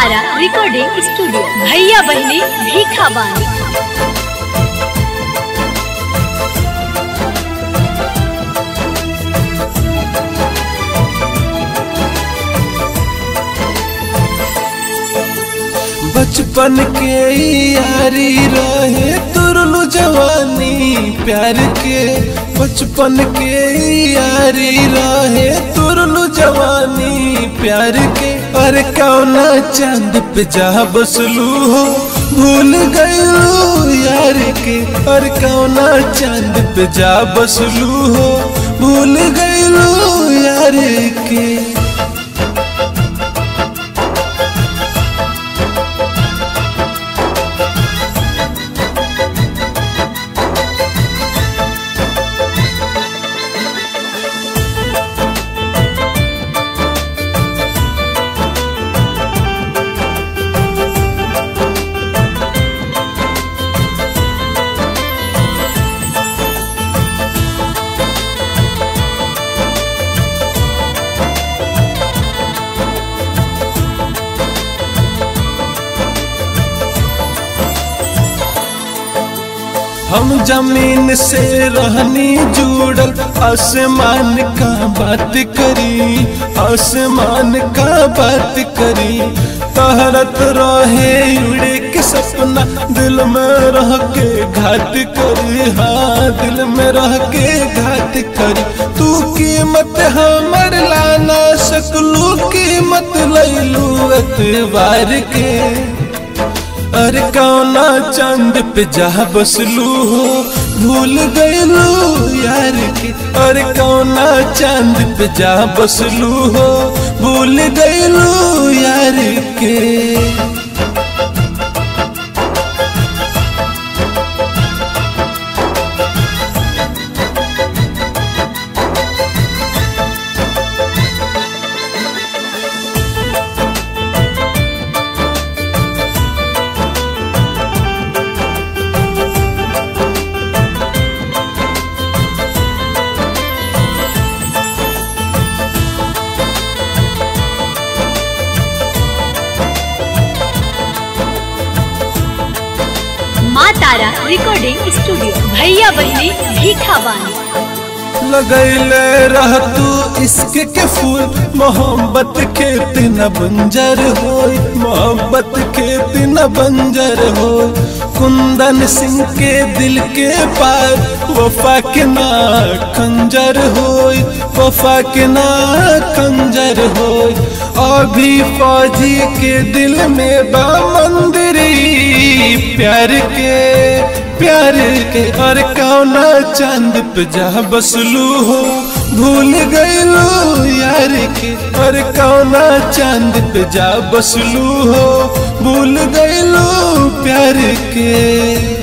तारा recording studio भैया बहनी भीखा बानी बचपन के यारी रहे तुरलू जवानी प्यार के बचपन के यारी रहे तुरलू जवानी प्यार के पर कौना चांद पे जा बसलू हो भूल गयलू यार के पर कौना चांद पे जा बसलू हो भूल गयलू यार के हम जमीन से रहनी जुड़ल आसमान का बात करी आसमान का बात करी तहरत रहे उड़े के सपना दिल में रह के घात करी हाँ दिल में रह के घात करी तू कीमत हमर लाना सकलू कीमत लैलू एतबार के अरे कौना चांद पे जा बसलू हो भूल गयलू यार के अरे कौना चांद पे जा बसलू हो भूल गयलू यार के माँ तारा रिकॉर्डिंग स्टूडियो भैया बहनी भीखा बानी लगैले रह तू इश्क के फूल मोहब्बत के तीन बंजर हो मोहब्बत के तीन बंजर हो कुंदन सिंह के दिल के पार वफा के ना खंजर हो वफा के ना खंजर हो अभी फौजी के दिल में बा मंदिरी प्यार के प्यार के और कौना चांद पे जा बसलू हो भूल गयलू यार के और कौना चांद पे जा बसलू हो भूल गयलू प्यार के